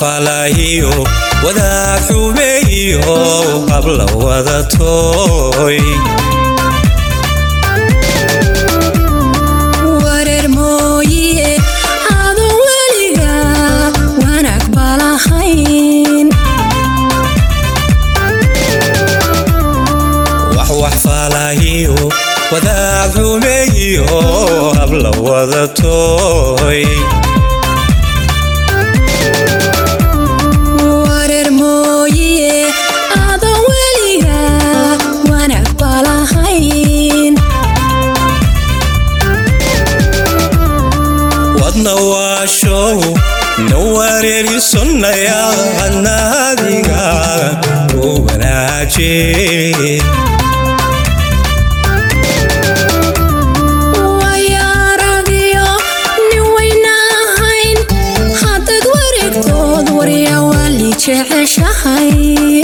faalahiyo wadaag xumeeyo habla wadatoy wareer mooye adoo weliga wanaag balahayn wax wax faalahiyo wadaag xumeeyo habla wadatoy wareer mooye adoo weliga wanaag balahayn wadna waashow na wareerisonnaya adnaadiga u wanaaje wayaaragiyo nin waynahayn haddaad wareegtood warya waali jeceshahay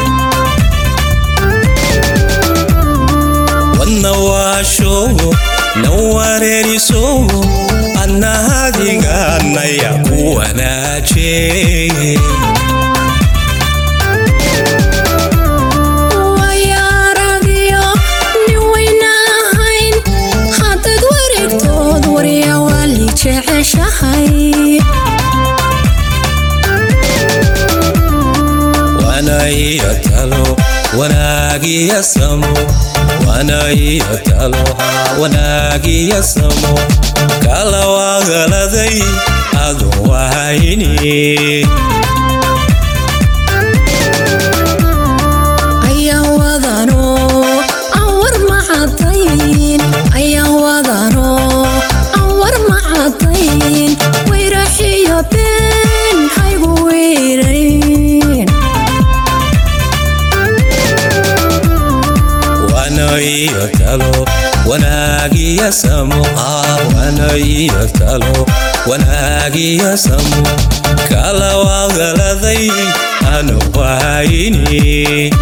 wadna waashow na wareeriso adnaadiganaya ku wanaaje wayaaragiyo nin waynahayn haddaad wareegtood warya waali jeceshahay wanaiyo talo wanaagiya samo wanaiyo talo wanaagiya samo kala wagaladay adun wahayni ayaan wadano aan war macadayn ayaan wadano aan war macadayn wayraxiyo been haygu weerayn wanaiyo talo wanaagiya samo ah wanaiyo talo wanaagiya samo kala wagaladay anu wahayni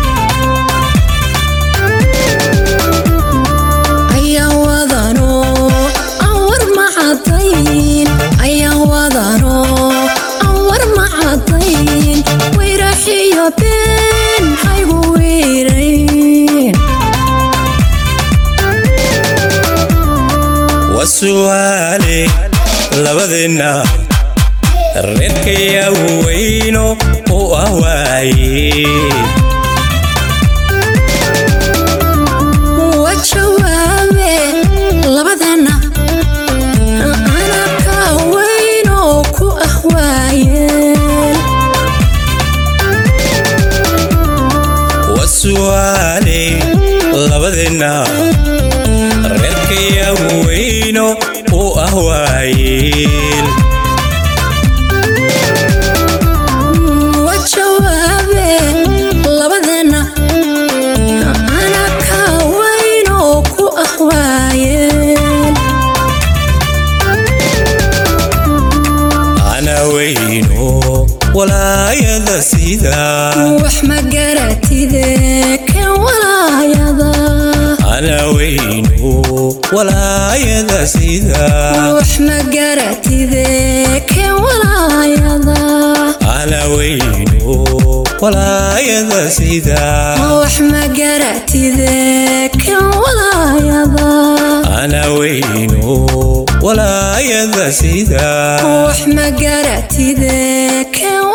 ayaan wadano aan war macadayn ayaan wadano aan war macadayn wayraxiyo been haygu weerayn wasu'aale labadeenna reerkaya weyno u ah waaye wa jawaabe labadeenna ana ka weyn oo ku ah waayeel wasu'aale labadeenna reerkaya weyno u ah waayeel wa jawaabe labadeenna ana ka weyn oo ku ah waayeel ana weyno walaayada sida wax ma garatide kan walaayada ana weyno walaayada sida wax ma garatide kan walaayada ana weyno walaayada sida wax ma garatide kan walaayada ana weyno walaayada sida wax ma garatide kan